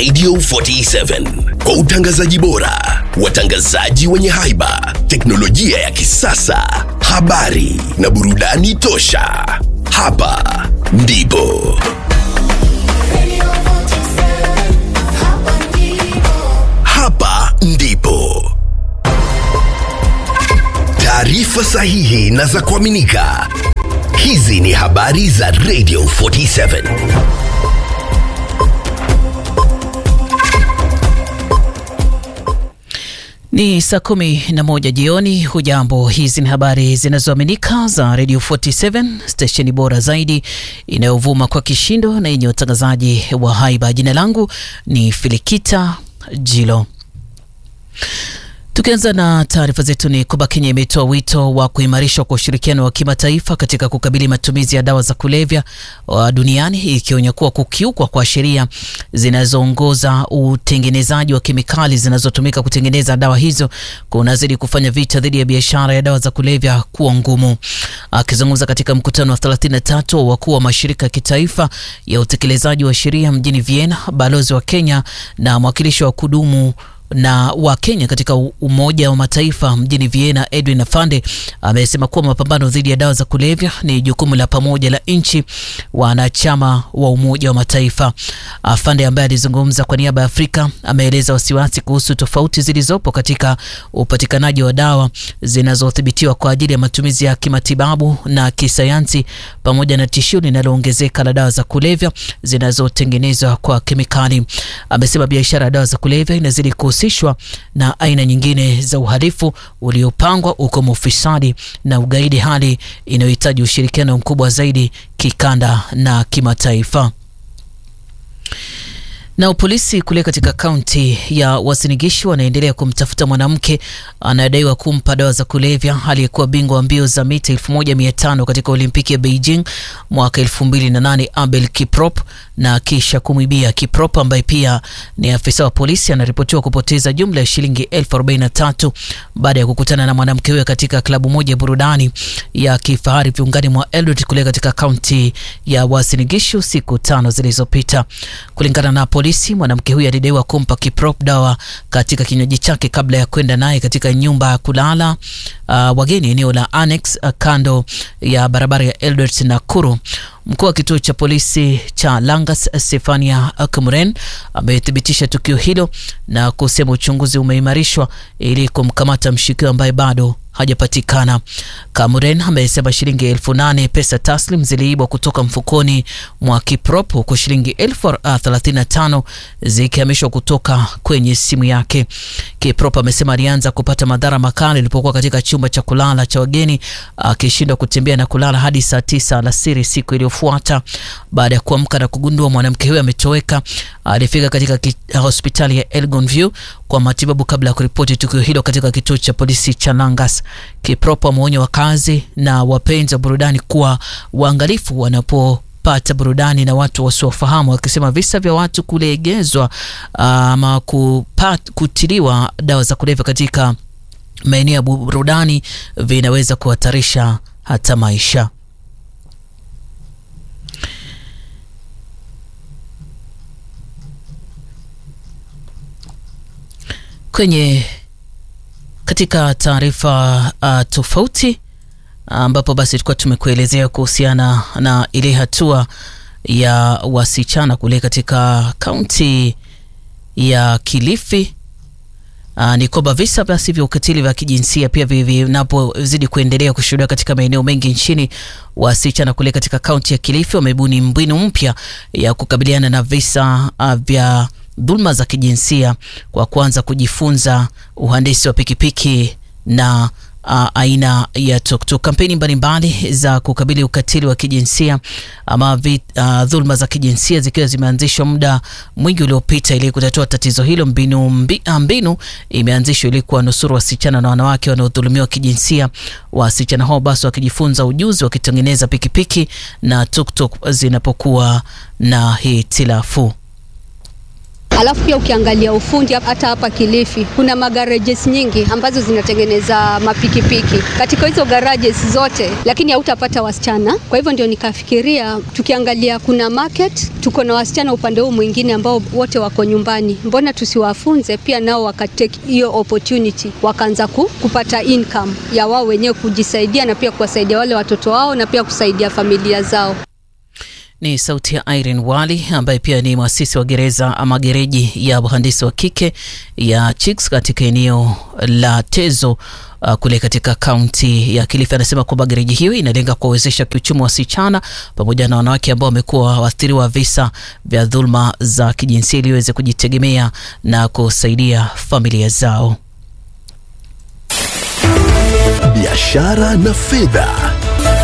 Radio 47 kwa utangazaji bora, watangazaji wenye haiba, teknolojia ya kisasa, habari na burudani tosha. Hapa ndipo hapa ndipo taarifa sahihi na za kuaminika. Hizi ni habari za Radio 47. Ni saa kumi na moja jioni. Hujambo, hizi ni habari zinazoaminika za Radio 47 stesheni bora zaidi inayovuma kwa kishindo na yenye utangazaji wa haiba. Jina langu ni Filikita Jilo. Tukianza na taarifa zetu ni kwamba Kenya imetoa wito wa kuimarishwa kwa ushirikiano wa kimataifa katika kukabili matumizi ya dawa za kulevya wa duniani, ikionya kuwa kukiukwa kwa sheria zinazoongoza utengenezaji wa kemikali zinazotumika kutengeneza dawa hizo kunazidi kufanya vita dhidi ya biashara ya dawa za kulevya kuwa ngumu. Akizungumza katika mkutano wa 33 wa wakuu wa mashirika ya kitaifa ya utekelezaji wa sheria mjini Vienna, balozi wa Kenya na mwakilishi wa kudumu na wa Kenya katika Umoja wa Mataifa mjini Vienna, Edwin Afande amesema kuwa mapambano dhidi ya dawa za kulevya ni jukumu la pamoja la nchi wanachama wa Umoja wa Mataifa. Afande ambaye alizungumza kwa niaba ya Afrika ameeleza wasiwasi kuhusu tofauti zilizopo katika upatikanaji wa dawa zinazothibitiwa kwa ajili ya matumizi ya kimatibabu na kisayansi pamoja na tishio linaloongezeka la dawa za kulevya zinazotengenezwa kwa kemikali. Amesema biashara ya dawa za kulevya inazidi kuhusishwa na aina nyingine za uhalifu uliopangwa ukomo ufisadi na ugaidi, hali inayohitaji ushirikiano mkubwa zaidi kikanda na kimataifa. Na polisi kule katika kaunti ya Uasin Gishu wanaendelea kumtafuta mwanamke anayedaiwa kumpa dawa za kulevya aliyekuwa bingwa wa mbio za mita 1500 katika Olimpiki ya Beijing mwaka 2008 Abel Kiprop na kisha kumwibia. Kiprop ambaye pia ni afisa wa polisi anaripotiwa kupoteza jumla ya shilingi elfu arobaini na tatu baada ya kukutana na mwanamke huyo katika klabu moja ya burudani ya kifahari viungani mwa Eldoret kule katika kaunti ya Uasin Gishu siku tano zilizopita. Kulingana na polisi, mwanamke huyo alidaiwa kumpa Kiprop dawa katika kinywaji chake kabla ya kwenda naye katika nyumba ya kulala uh, wageni eneo la Annex uh, kando ya barabara ya Eldoret Nakuru. Mkuu wa kituo cha polisi cha Langas Stefania Kmuren amethibitisha tukio hilo na kusema uchunguzi umeimarishwa ili kumkamata mshukiwa ambaye bado hajapatikana. Kamuren amesema shilingi elfu nane pesa taslim ziliibwa kutoka mfukoni mwa Kiprop huku shilingi elfu thelathini na tano zikihamishwa kutoka kwenye simu yake. Kiprop amesema alianza kupata madhara makali ilipokuwa katika chumba cha kulala cha wageni akishindwa kutembea na kulala hadi saa tisa alasiri siku iliyofuata. Baada ya kuamka na kugundua mwanamke huyo ametoweka, alifika katika hospitali ya Elgon View kwa matibabu kabla ya kuripoti tukio hilo katika kituo cha polisi cha Langas. Kiprop ameonya wakazi na wapenzi wa burudani kuwa waangalifu wanapo pata burudani na watu wasiofahamu, wakisema visa vya watu kulegezwa ama kupat, kutiliwa dawa za kulevya katika maeneo ya burudani vinaweza kuhatarisha hata maisha. Kwenye katika taarifa uh, tofauti ambapo basi tulikuwa tumekuelezea kuhusiana na ile hatua ya wasichana kule katika kaunti ya Kilifi. Aa, ni kwamba visa basi vya ukatili vya kijinsia pia vinapozidi kuendelea kushuhudiwa katika maeneo mengi nchini, wasichana kule katika kaunti ya Kilifi wamebuni mbinu mpya ya kukabiliana na visa uh, vya dhulma za kijinsia kwa kuanza kujifunza uhandisi wa pikipiki na uh, aina ya tuktuk. Kampeni mbalimbali za kukabili ukatili wa kijinsia ama uh, dhulma za kijinsia zikiwa zimeanzishwa muda mwingi uliopita ili kutatua tatizo hilo. Mbinu, mbi, mbinu imeanzishwa ili kuwanusuru wasichana na wanawake wanaodhulumiwa kijinsia. Wasichana hao basi wakijifunza ujuzi wakitengeneza pikipiki na tuktuk zinapokuwa na hitilafu. Alafu pia ukiangalia ufundi hata hapa Kilifi kuna magarages nyingi ambazo zinatengeneza mapikipiki. Katika hizo garages zote, lakini hautapata wasichana. Kwa hivyo ndio nikafikiria, tukiangalia kuna market, tuko na wasichana upande huu mwingine ambao wote wako nyumbani, mbona tusiwafunze pia nao wakatake hiyo opportunity, wakaanza ku, kupata income ya wao wenyewe kujisaidia na pia kuwasaidia wale watoto wao na pia kusaidia familia zao. Ni sauti ya Irene Wali ambaye pia ni mwasisi wa gereza ama gereji ya wahandisi wa kike ya Chicks katika eneo la Tezo uh, kule katika kaunti ya Kilifi. Anasema kwamba gereji hiyo inalenga kuwawezesha kiuchumi wasichana pamoja na wanawake ambao wamekuwa waathiriwa visa vya dhuluma za kijinsia ili waweze kujitegemea na kusaidia familia zao. Biashara na fedha.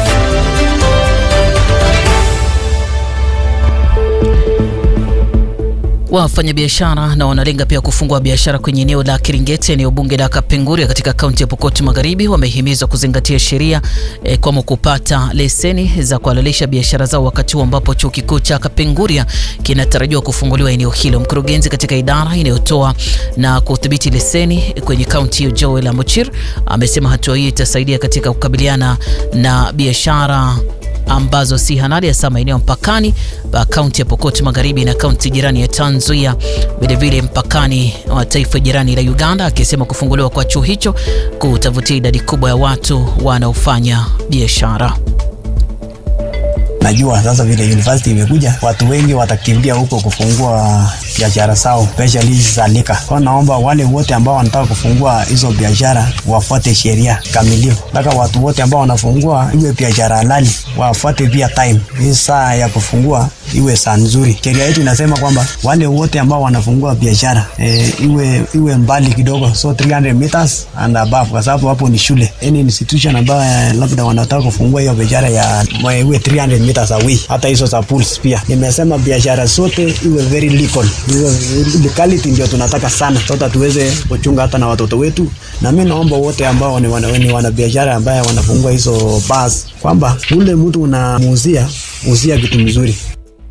Wafanyabiashara na wanalenga pia kufungua biashara kwenye eneo la Kiringeti, eneo bunge la Kapenguria katika kaunti ya Pokot Magharibi, wamehimizwa kuzingatia sheria e, kwamo kupata leseni za kuhalalisha biashara zao, wakati huu ambapo chuo kikuu cha Kapenguria kinatarajiwa kufunguliwa eneo hilo. Mkurugenzi katika idara inayotoa na kudhibiti leseni kwenye kaunti hiyo, Joel Amochir, amesema hatua hii itasaidia katika kukabiliana na biashara ambazo si halali hasa maeneo mpakani pa kaunti ya Pokot Magharibi na kaunti jirani ya Trans Nzoia, vilevile mpakani wa taifa jirani la Uganda, akisema kufunguliwa kwa chuo hicho kutavutia idadi kubwa ya watu wanaofanya biashara. Najua sasa vile university imekuja, watu wengi watakimbia huko kufungua biashara zao, especially hizi za lika. Kwa naomba wale wote ambao wanataka kufungua hizo biashara wafuate sheria kamilifu. Nataka watu wote ambao wanafungua iwe biashara halali, wafuate pia time. Hii saa ya kufungua iwe saa nzuri. Sheria yetu inasema kwamba wale wote ambao wanafungua biashara e, iwe iwe mbali kidogo, so 300 meters and above, kwa sababu hapo ni shule. Any institution ambayo labda wanataka kufungua hiyo biashara ya iwe 300 meters away, hata hizo za pools pia. Nimesema biashara zote iwe very legal, iwe legality ndio tunataka sana, sote tuweze kuchunga hata na watoto wetu. Na mimi naomba wote ambao ni wana, ni wana biashara ambaye wanafungua hizo bars kwamba ule mtu unamuuzia uzia kitu mzuri.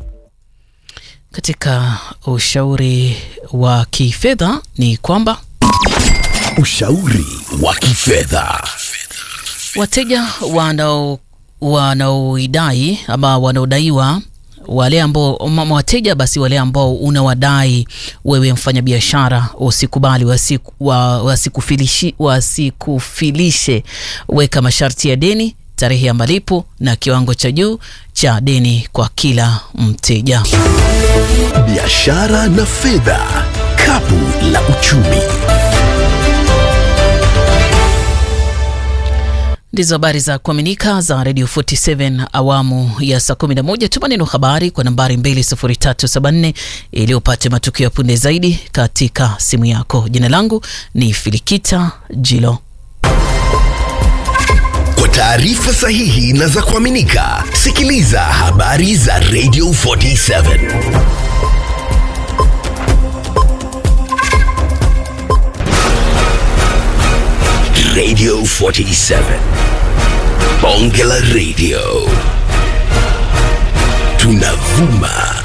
Katika ushauri wa kifedha ni kwamba Ushauri wa kifedha. wateja wanao wanaoidai ama wanaodaiwa wale ambao mama wateja basi wale ambao unawadai wewe mfanyabiashara usikubali wasiku, wa, wasikufilishi, wasikufilishe. Weka masharti ya deni, tarehe ya malipo na kiwango cha juu cha deni kwa kila mteja. Biashara na fedha. Kapu la uchumi. Ndizo habari za kuaminika za Radio 47 awamu ya saa 11. Tuma neno habari kwa nambari 20374 ili upate matukio ya punde zaidi katika simu yako. Jina langu ni Filikita Jilo. Kwa taarifa sahihi na za kuaminika, sikiliza habari za Radio 47. Radio 47. Bonge la Radio. Tunavuma